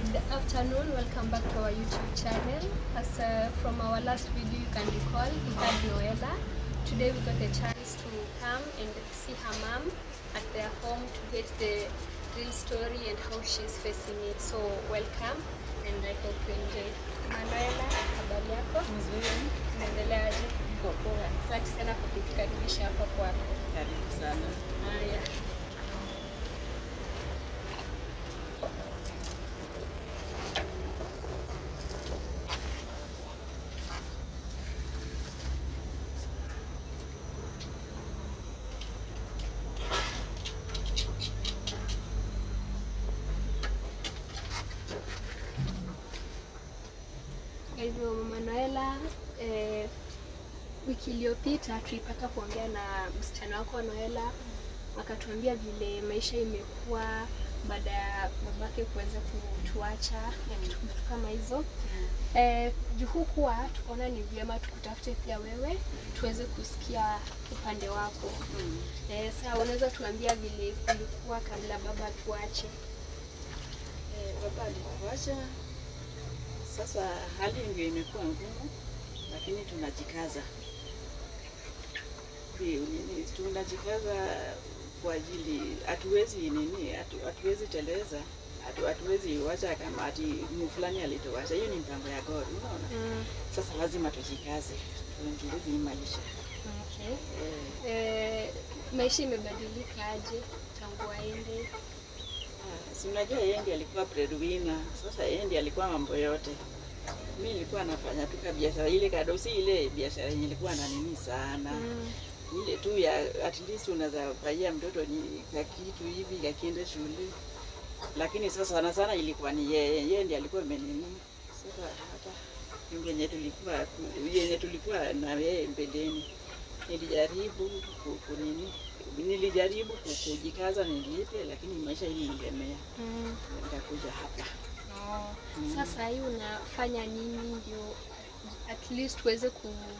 Good afternoon. Welcome back to our YouTube channel. As uh, from our last video, you can recall, we had Noella. Today we got a chance to come and see her mom at their home to get the real story and how she's facing it. So welcome and I hope you enjoy. Manuela, habari yako? Mzuri, Unaendeleaje? niko poa. Asante sana kwa kutukaribisha hapa kwako. Karibu sana. Haya. Kwa hivyo Mama Noela, eh, wiki iliyopita tulipata kuongea na msichana wako Noela, akatuambia vile maisha imekuwa baada ya babake kuweza kutuacha na vitu vitu kama hizo. Eh, juu hukuwa tukaona ni vyema tukutafute pia wewe tuweze kusikia upande wako. Mm. Eh, sasa unaweza tuambia vile kulikuwa kabla baba tuache? Eh, baba alikuacha. Sasa hali ndio imekuwa ngumu, lakini tunajikaza. Ndio, nini, tunajikaza kwa ajili hatuwezi nini, hatu- hatuwezi teleza, hatu- hatuwezi wacha kama ati mu fulani alituacha. Hiyo ni mpango ya God, unaona? Mm, Sasa lazima tujikaze, tuendeleze hii maisha. okay. Eh, Eh, maisha imebadilika aje tangu aende? Ah, si unajua yeye ndiye alikuwa breadwinner. Sasa yeye ndiye alikuwa mambo yote. Mimi nilikuwa nafanya tu ka biashara ile kado, si ile biashara yenye ilikuwa na nini sana. Mm, Ile tu ya at least unaweza paia mtoto ni ka kitu hivi kakiende shule. Lakini sasa sana sana ilikuwa ni yeye, yeye ndiye alikuwa amenini. Sasa hata nyumba yenye tulikuwa yenye tulikuwa na yeye mbeleni. Nilijaribu ku- kunini nilijaribu ku- kujikaza nilipe, lakini maisha ilinilemea mm. nikakuja hapa. Oh. Mm. Sasa hii unafanya nini ndio at least uweze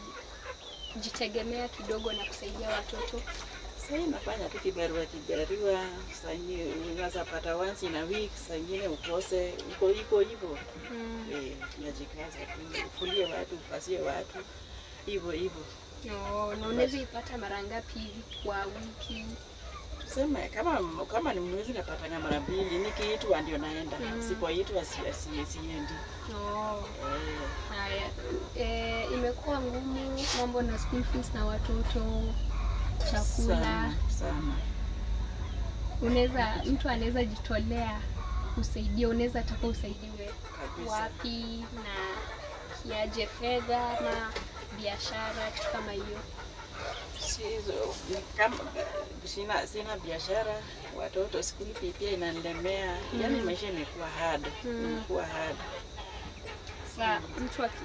kujitegemea kidogo na kusaidia watoto? Sasa hii nafanya tu kibarua kibarua, saa ingine unaweza pata once in a week, saa ingine ukose, iko iko hivyo. Mm. Eh, tunajikaza tu, ufulie watu, upasie watu, hivyo hivyo. No, na unaweza ipata mara ngapi hivi kwa wiki? Tuseme kama kama ni mwezi napatanga mara mbili, nikiitwa ndio naenda, Mm. sipoitwa si, si, siendi. No. Eh, Haya, e, imekuwa ngumu mambo na school fees na watoto, chakula. sana sana. Unaweza mtu anaweza jitolea kusaidia, unaweza taka usaidiwe Kabisa. wapi na kiaje, fedha na biashara, kitu kama hiyo. Sizo, kama sina sina biashara, watoto skuli fee pia inanilemea. Yaani Mm. maisha imekuwa hard, Mm. imekuwa hard. Sa mtu aki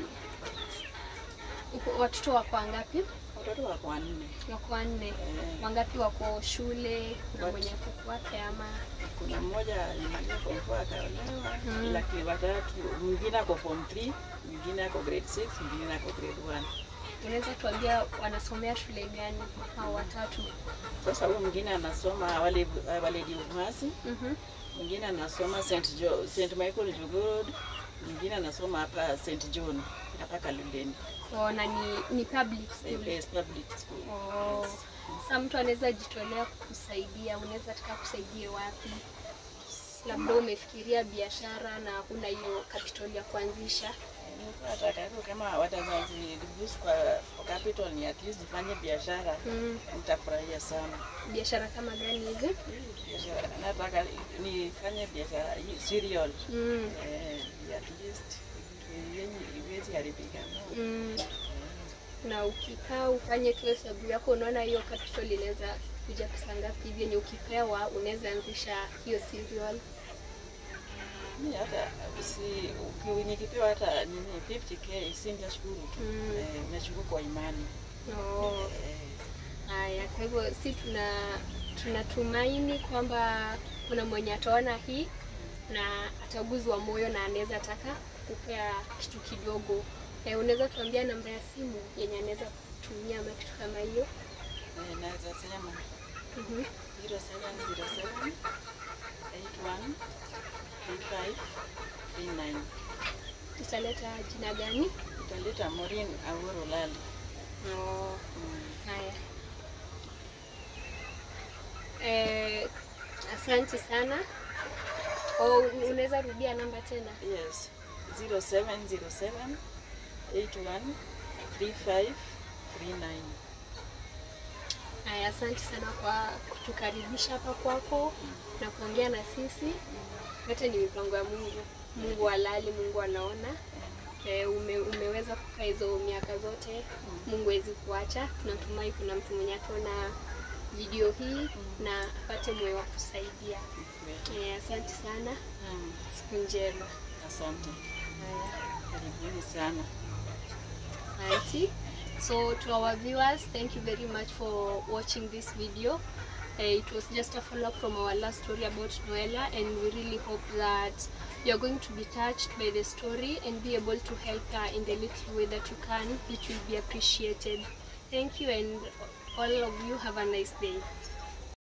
uko- watoto wako wangapi? Watoto wako wanne. Wako wanne. Eh, Wangapi wako shule? Kuna Wat- mwenye kuku wake ama kuna mmoja alimaliza form 4 akaolewa, Mm. lakini watatu, mwingine ako form 3, mwingine ako grade 6, mwingine ako grade 1. unaweza tuambia wanasomea shule gani hao watatu? Sasa huyu mwingine anasoma wale wale Diumasi, Mhm. mwingine anasoma St. Jo, St. Michael Jogorod, mwingine anasoma hapa St. John hapa Kaloleni. Oh, na ni, ni public school. Yes, public school. Oh. Sasa mtu anaweza jitolea kukusaidia, unaweza taka kusaidie wapi? Labda umefikiria biashara na huna hiyo capital ya kuanzisha. Nataka tu kama wataweza reduce kwa kwa capital ni at least nifanye biashara, Mm. nitafurahia sana. Biashara kama gani hivi? Biashara nataka nifanye biashara hii cereal Mm. eh, at least yenye iwezi haribika. Mm. Na ukikaa ufanye tu hesabu yako, unaona hiyo capital inaweza kuja pesa ngapi hivi yenye ukipewa unaweza anzisha hiyo cereal. Mimi hata si uki- nikipewa hata nini 50k singashukuru tu. Mm. Eh, nashukuru kwa imani. Oh. Eh, Haya, kwa hivyo si tuna tunatumaini kwamba kuna mwenye ataona hii na ataguzwa moyo na anaweza taka kupea kitu kidogo. Eh, unaweza tuambia namba ya simu yenye anaweza kutumia ama kitu kama hiyo? eh, naweza sema Mhm. 0707 81 3539 Italeta jina gani? italeta Maureen Awuoro Lala. Oh, Mm. haya. Eh, asante sana. Oh, unaweza rudia namba tena? Yes, 0707 81 3539. Haya, asante sana kwa kutukaribisha hapa kwako na kuongea na sisi. Yote ni mipango ya Mungu. Mungu halali, Mungu anaona. E, ume, umeweza kukaa hizo miaka zote, Mungu hawezi kuacha. Tunatumai kuna mtu mwenye ataona video hii na apate moyo wa kusaidia. E, asante sana, Mm. siku njema. Asante, Haya. karibuni sana. Society. So to our viewers, thank you very much for watching this video. Uh, it was just a follow-up from our last story about Noella and we really hope that you're going to be touched by the story and be able to help her in the little way that you can, which will be appreciated. Thank you and all of you have a nice day.